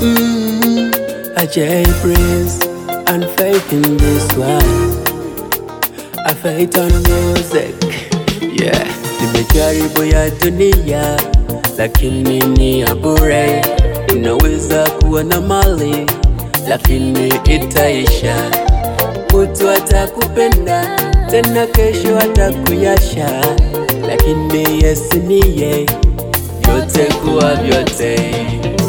Mm, I J Prince and faith in this one. I faith on music. Yeah, nimejaribu ya dunia lakini ni ya bure. Unaweza kuwa na mali lakini itaisha. Mtu atakupenda tena kesho atakuyasha, lakini Yesu niye vyote kuwa vyote.